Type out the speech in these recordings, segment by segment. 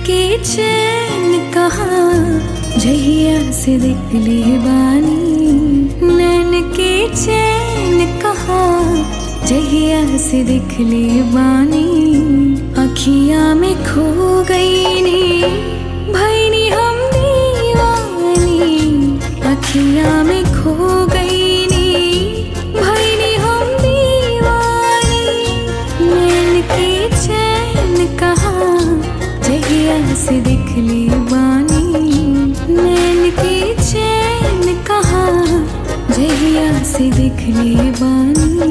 के चैन कहाँ जहिया से देख ले बानी नैन के चैन कहाँ जहिया से देख ले बानी अखियाँ में खो गई नी भैनी हम दीवानी अखियाँ में खो गई नी भैनी हम दीवानी नैन के चैन कहाँ जहिया से देख ले बानी नैन के चैन कहाँ जहिया से देख ले बानी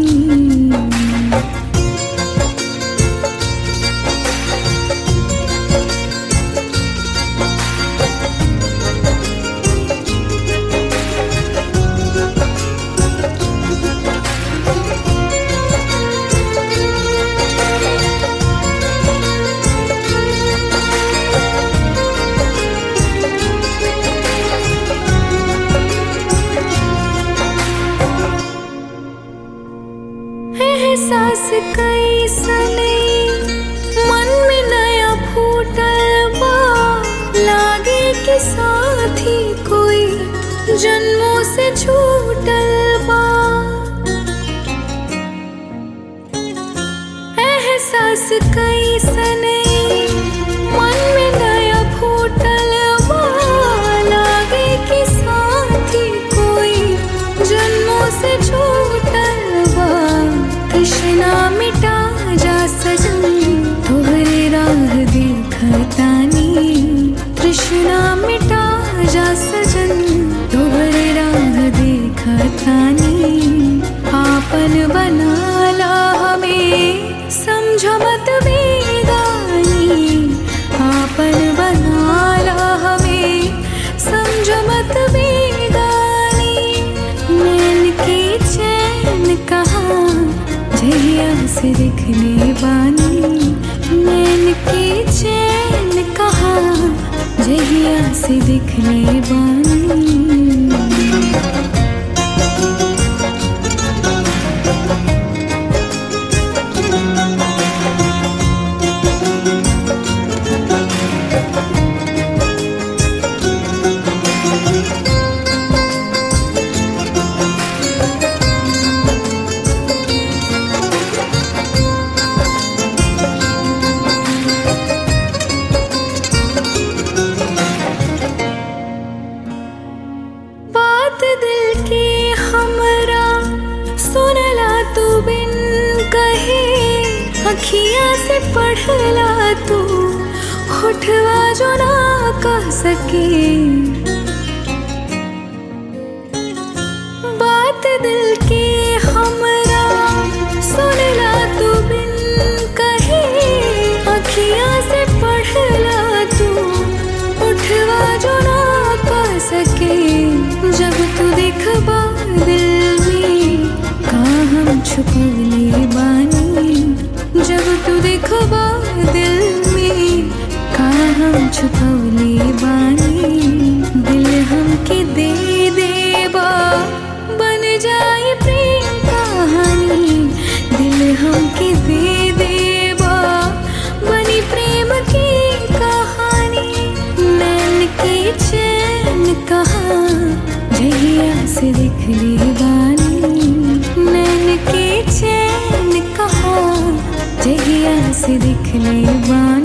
एहसास कैसने मन में नया फूटल बा लागे कि साथी कोई जन्मों से छूटल बा एहसास कैसने मन में नया फूटल बा लागे कि साथी कोई जन्मों से छूटल बा कृष्णा मिटा जा सजन तोहरे राह देखतानी कृष्णा मिटा जा सजन तोहरे राह देखतानी आपन बनाला हमें समझ मत बेगानी आपन बनाला हमें समझ मत बेगानी नैन के चैन कहाँ जहिया से देख ले बानी नैन के चैन कहाँ जहिया से देख ले बानी बात दिल के हमरा सुनला तू बिन कहे अखियाँ से पढ़ला तू होठवा जो ना कह सके बात दिल के हमरा सुनला तू बिन कहे अखियाँ से पढ़ला तू उठवा जो ना कह सके जब तू देखबा दिल में का हम छुपवले बानी जब तू देखबा दिल में का हम छुपवले बानी दिल हमके दे देबा बन जाए प्रेम कहानी दिल हमके दे देबा बनी प्रेम की कहानी नैन के चैन कहाँ जहिया से देख ले बानी नैन के चैन कहाँ जहिया से देख ले बानी